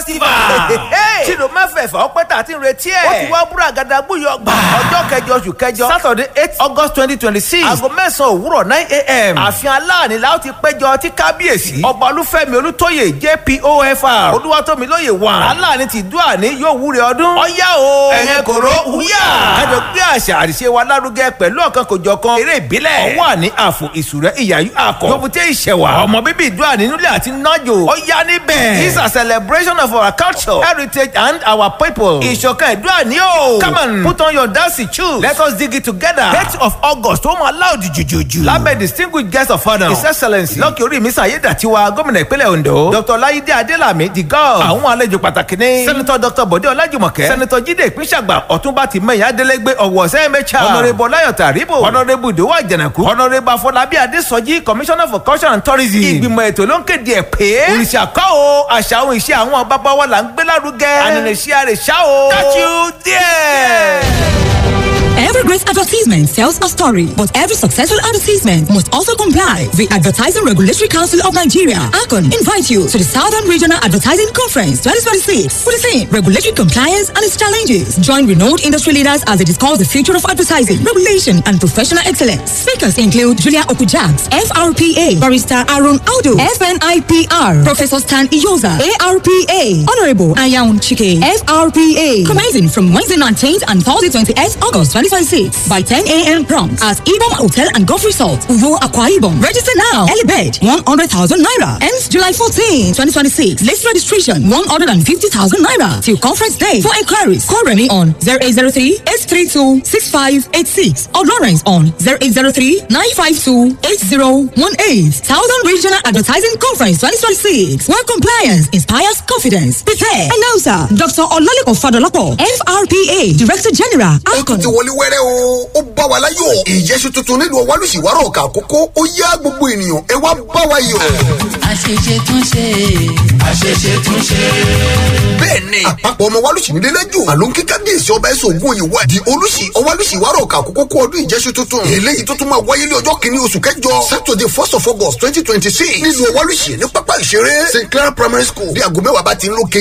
festival. tìlú mẹ́fẹ̀ẹ̀fà ọpẹ́ tà ti ń retí ẹ̀. ó ti wá búra gàdá gbúyọ gbà. ọjọ́ kẹjọ oṣù kẹjọ saturday eight august twenty twenty six. aago mẹ́sàn-án òwúrọ̀ nine a.m. ààfin aláàní la ó ti péjọ tí kábíyèsí. ọba olúfẹ́mi olútóyè jpofr. olúwatómilóye wà. aláàní ti dúà ní yóò wúre ọdún. ọ̀yá o ẹ̀yẹn kòró wúyà. kájọ gbé àṣà àṣìṣe wa lárugẹ pẹ̀lú ọ̀kan kòjọ̀kan eré ìbílẹ̀. ọwọ́ àní àfò ìṣúrẹ́ ìyàyú àkọ́. gbogbo ìṣẹ̀wà ọmọ bíbí ìdúrà nínúlẹ̀ àti nájò. ọ̀yá níbẹ̀. this is a celebration of our culture heritage and our people. ìṣọ̀kan ìdúrà ní o. come on put on your dancing shoes. let us dig it together. eight of august ó máa láòdì jùjùjù. lábẹ́ distinguished guest of honour. his excellence lọ́kì orí mi sàyédàtiwa gómìnà ìpínlẹ̀ ondo. dr láyídé adélàmí the god. àwọn àlejò pàtàkì ní. senator dr bọ̀dé ọlájùmọ̀kẹ́. senator jíde ìpínṣàgbà ọ̀túnba tìmẹ̀yìn adélégbé ọ̀wọ̀ sẹ́mẹ̀chà. honourable ọláyọ̀tà àríbò. honourable ìdòwò àjànàkú. honourable afọlábí adésọjí commissioner for culture and tourism. ìgbìmọ̀ ètò ló ń kéde ẹ̀ pé. òrìṣà kọ́ o àṣà òun ìṣe àwọn bàbá wa là ń gbé lárugẹ. ànínìṣe àrèṣà o. catch you there. Every great advertisement tells a story, but every successful advertisement must also comply. The Advertising Regulatory Council of Nigeria, ACON, invite you to the Southern Regional Advertising Conference 2026 for the theme Regulatory Compliance and its Challenges. Join renowned industry leaders as they discuss the future of advertising, regulation, and professional excellence. Speakers include Julia Okujaks, FRPA, Barrister Aaron Aldo, FNIPR, Professor Stan Iyoza, ARPA, Honorable Ayaun Chike, FRPA. Commencing from Wednesday 19th and Thursday 28th August 2026 by 10 a.m. prompt at Ibom Hotel and Golf Resort, Uvo Aqua Ibom. Register now. Early bed 100,000 naira. Ends July 14, 2026. List registration 150,000 naira till conference day. For inquiries, call Remy on 0803 832 6586 or Lawrence on 0803 952 8018. Southern Regional Advertising Conference 2026. Where compliance inspires confidence. Prepare. Announcer Dr. Olalekan Fadolapo, FRPA Director General. ó tún ti wọlé wẹ́rẹ́ o ó bá wa láyọ̀ ìjẹ́sù tuntun nílùú ọwálùsíwárọ̀ ọ̀kà àkókò ó yá gbogbo ènìyàn ẹ wá bá wa yọ̀. àṣeṣe tún ṣe àṣeṣe tún ṣe. bẹ́ẹ̀ni àpapọ̀ ọmọ wálùsí nílé lẹ́jọ́ àló ń kí kábíyèsí ọba ẹ̀sùn ògùn òyìnbó di olùsí ọwálùsíwárọ̀ ọ̀kà àkókò kó ọdún ìjẹ́sù tuntun eléyìí tó tún máa wáyé ní ọjọ́ kìíní oṣù kẹjọ saturday first of august twenty twenty six nílùú ọwálùsí ní pápá ìṣeré st clair primary school bí aago mẹ́wàá bá ti ń lókè